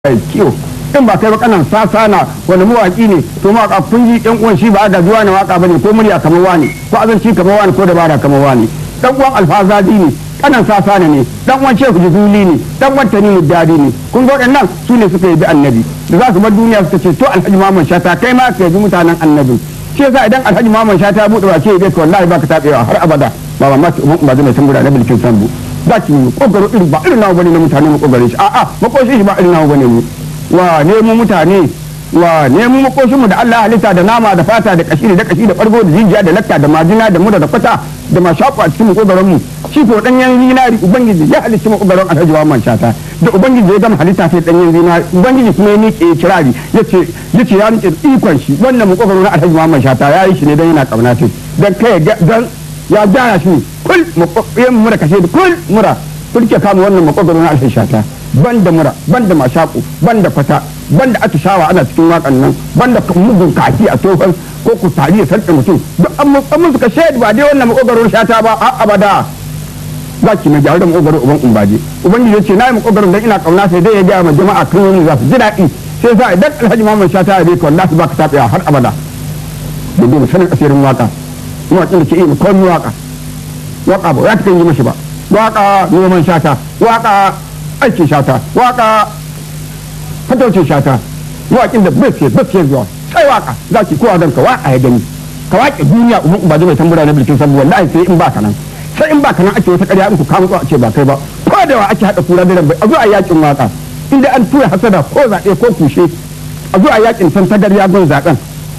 kiyo in ba kai ba kanan sasana wani mawaki ne to ma kun ji yan uwan shi ba ga zuwa na waka bane ko murya kamar wani ko azanci kamar wani ko dabara kamar wani dan uwan alfazadi ne kanan sasana ne dan uwan shehu juzuli ne dan uwan tanimu dadi ne kun ga waɗannan su ne suka yi bi annabi da za su bar duniya suka ce to alhaji muhammad shata kai ma ka yi mutanen annabi shi yasa idan alhaji muhammad shata buɗe wa ce bai ka wallahi baka tabewa har abada ba ma mace umman ba zai tambura na bilkin sambu za ki yi kokaro irin ba irin nawa bane na mutane mu kokare shi a'a makoshin shi ba irin nawa bane mu wa nemo mutane wa nemo makoshin mu da Allah halitta da nama da fata da kashi da kashi da bargo da jijiya da lakka da majina da mura da kwata da mashaku a cikin makogaron mu shi ko danyen zinari ubangiji ya halicci makogaron alhaji wa man shata da ubangiji ya gama halitta sai danyen zinari ubangiji kuma ya miƙe kirari yace yace ya rike ikon shi wannan makogaron alhaji wa man shata ya yi shi ne dan yana kauna ce dan kai dan ya gyara shi kul yin mura kashe da kul mura kurke kama wannan makogaro na alhin shata ban da mura ban da mashaku ban da fata ban da atishawa ana cikin wakan nan ban da mugun kaki a tofan ko ku tari ya sarƙe mutum duk an musu ka shaidu ba dai wannan makogaro shata ba a abada za ki mai gyaru da makogaro uban umbaje ubangiji ya ce na yi makogaro dan ina kauna sai dai ya gaya ma jama'a kan wani za su ji daɗi sai sa idan alhaji muhammad shata ya bai ka wallahi ba ka taɓewa har abada da dai sanin asirin waka waƙin da ke iya komi waka waka ba ya kan yi mashi ba waka noman shata waka aikin shata waka fataucin shata waƙin da bai fiye bai fiye zuwa sai waka za ki kowa don ka waka ya gani ka waƙe duniya umar ba zai tambura na bilkin sabu wallahi sai in ba ka nan sai in ba ka nan ake wata ƙarya in ku kama a ce ba kai ba ko da wa ake haɗa kura da bai a zo a yakin waka inda an tura hasada ko zaɓe ko kushe a zo a yakin san tagarya gun zaɓen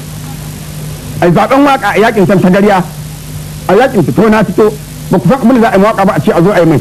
a zaben waka a yakin san tagarya a yakin fito na fito ba ku san abin da za a yi waka ba a ce a zo a yi mai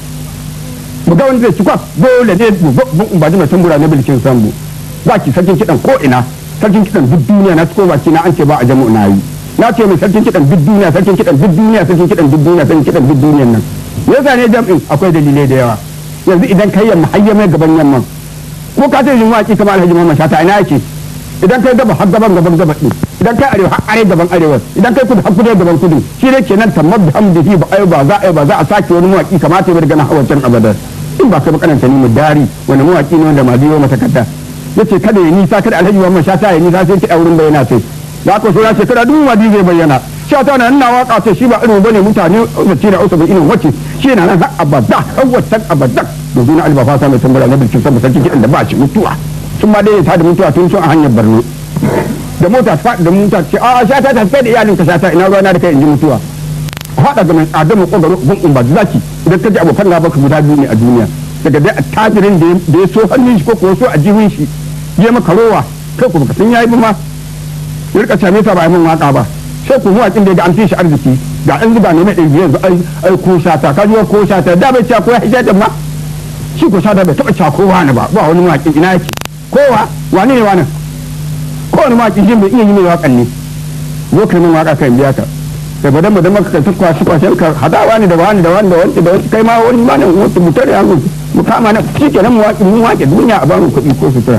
mu ga wanda zai ci kwas dole ne babban umbaji mai tambura na bilkin sambu za ki sarkin kiɗan ko ina sarkin kiɗan duk duniya na ciko baki na an ce ba a jamu na yi na ce mai sarkin kiɗan duk duniya sarkin kiɗan duk duniya sarkin kiɗan duk duniya sarkin kiɗan duk duniyan nan me yasa ne jam'in akwai dalilai da yawa yanzu idan kai yamma har mai gaban yamma ko ka ce yin waki kamar alhaji Muhammad Shata ina yake idan kai gaba har gaban gaban gaban din idan kai arewa har are gaban arewa idan kai kudu har kudu gaban kudu shi ne kenan tamar da hamdihi ba ai ba za a ba za a sake wani mawaki kamata ya gana hawancin abadar in ba kai bakananta ni mu dari wani mawaki ne wanda ma biyo mata kadda yace kada ya nisa kada alhaji Muhammad Shata ya nisa sai ki auren bayyana sai ya ko so ya ce kada duk wadi zai bayyana shata na ina waka ce shi ba irin bane mutane zace da usabu irin wacce shi na nan har abada hawatan abada domin na albafa sa mai tambara na bilkin sa sarki kidan da ba shi mutuwa sun ma dai ta da mutuwa tun sun a hanyar Borno da mota ta faɗi da mota ce a sha ta tafi da iyalin ka sha ina ruwa na da kai in ji mutuwa haɗa ga mai adamu kogaro gun umba zaki idan ka ji abokan gaba ka guda biyu ne a duniya daga dai attajirin da ya so hannun shi ko kuwa so a jihun shi ya maka rowa kai ku baka san yayi ba ma ya rika same ta ba min waka ba sai ku mu akin da ga an fi shi arziki ga an zuba ne na ɗari yanzu ai ai ko shata ka ji ko shata da bai ci ko ya hijata ma shi ko shata bai taɓa ci kowa ne ba ba wani waƙin ina yake kowa wani ne wani kowane mawaki jin bai iya yi mai wakan ne zo kai min waka kan biya ka kai badan badan maka kai tukwa shi kwashen ka hadawa ne da wani da wani da wani da wani kai ma wani ma ne wata mutar ya mu mu kama na shi kenan mu waki mun wake duniya a bamu kuɗi ko sutura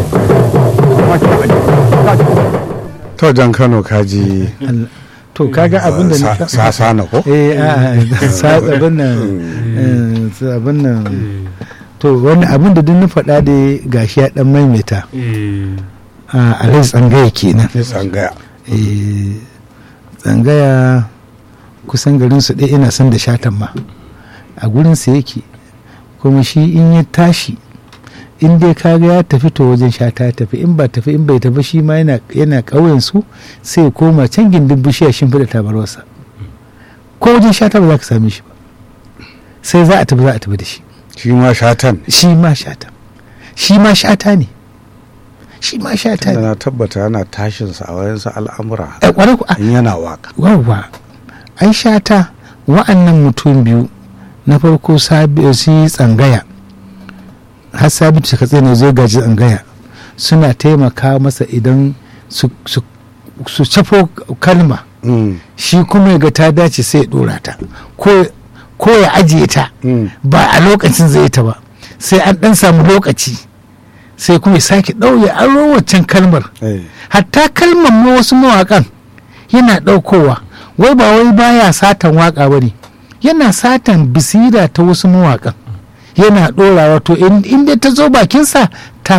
to jan kano kaji to kaga abin da na sasa na ko eh a sa abin nan abin nan to wani abin da duk na faɗa da gashi ya dan maimaita a alai tsangaya kenan tsangaya tsangaya kusan garin su ɗaya ina son da shatan ma a gurin sa yake kuma shi in ya tashi in dai kaga ya tafi to wajen shata ya tafi in ba tafi in bai tafi shi ma yana yana ƙauyen su sai ya koma can gindin bishiya shimfiɗa tabarwarsa ko wajen shata ba za ka same shi ba sai za a tafi za a tafi da shi shi ma shatan shi ma shata shi ma shata ne shi ma shata da ne na tabbata yana tashin sa a wayansu al'amura Eh, kwarai ku a- in yana waka wawwa ai shata wa'annan mutum biyu na farko sabi su tsangaya har sabitu ka tsaye zai gaji tsangaya suna taimaka masa idan su su su cafo kalma Mm, shi kuma ya ga ta dace sai ya dora ta ko ko ya ajiye ta mm. ba a lokacin zai ta ba sai an dan samu lokaci sai kuma ya sake ɗauye aro waccan kalmar Eh, hatta kalmar ma wasu mawaƙan yana ɗaukowa wai ba wai baya satan waƙa ba ne yana satan bisira ta wasu mawaƙan yana ɗorawa to in in dai ta zo bakinsa ta